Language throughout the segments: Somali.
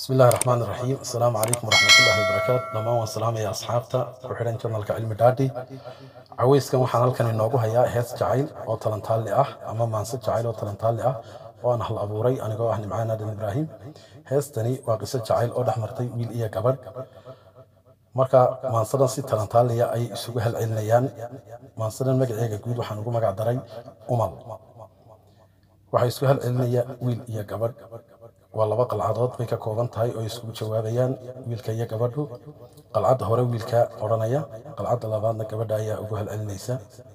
bismi illahi raxmaan iraxiim assalaamu calaykum waraxmatullahi wabarakaatu dhammaan waan salaamaya asxaabta ku xidhan janalka cilmi dhaadhi caweyskan waxaan halkan inoogu hayaa hees jacayl oo talantaalli ah ama maanse jacayl oo talantaalli ah oo aan hal abuuray anigoo ah nimcaan aadan ibraahim heestani waa qiso jacayl oo dhex martay wiil iyo gabadh marka maansadan si talantaalliya ay isugu halcelinayaan maansadan magaceega guud waxaan ugu magac daray umal waxay isku halcelinaya wiil iyo gabadh waa laba qalcadood bay ka kooban tahay oo isugu jawaabayaan wiilka iyo gabadhu qalcadda hore wiilka odhanaya qalcadda labaadna gabadha ayaa ugu halcelinaysa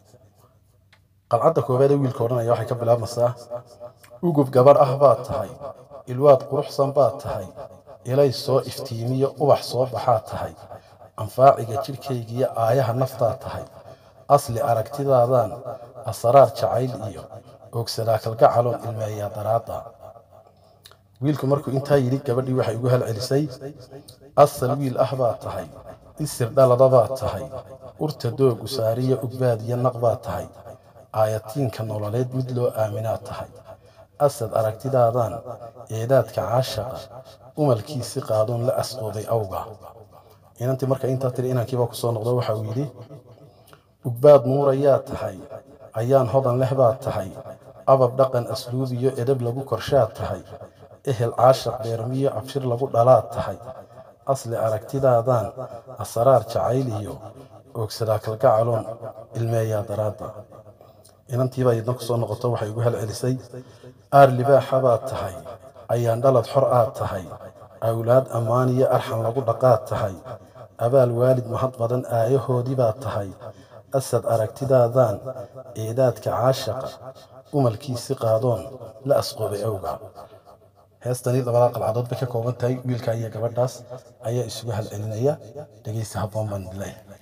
qalcadda koowaad ee wiilka odhanaya waxay ka bilaabmaysaa ugub gabadh ah baad tahay ilwaad quruxsan baad tahay ilay soo iftiimiyo ubax soo baxaad tahay anfaaciga jidhkaygiyo aayaha naftaad tahay asli aragtidaadan asaraar jacayl iyo oogsadaa kalgacaloon ilmeeyaa daraadda wiilku markuu intaa yidhi gabadhii waxay ugu halcelisay asal wiil ah baad tahay isir dhalada baad tahay urta doogu saariya ugbaad iyo naq baad tahay aayatiinka nololeed mid loo aaminaad tahay asad aragtidaadan eedaadka caashaqa umalkiisi qaadoon la asqooday awga inantii marka intaa tiri inankiibaa ku soo noqdo waxa uu yidhi ugbaad nuurayaa tahay ayaan hodan leh baad tahay abab dhaqan asluub iyo edab lagu korshaad tahay ehel caashaq beermiyo abshir lagu dhalaad tahay asli aragtidaadan asaraar jacayl iyo oogsadaa kalgacaloon ilmeeyaa daraadda inantiibaa idna ku soo noqoto waxay ugu halcelisay aar libaaxa baad tahay ayaan dhalad xor aad tahay awlaad ammaaniyo arxan lagu dhaqaad tahay abaal waalid mahad badan aayahoodii baad tahay asad aragtidaadan eedaadka caashaqa umalkiisi qaadoon la asqoobay awga heestani labadaa qalcadood bay ka kooban tahay wiilka iyo gabadhaas ayaa isugu halcelinaya dhegeysta habboon baan dilay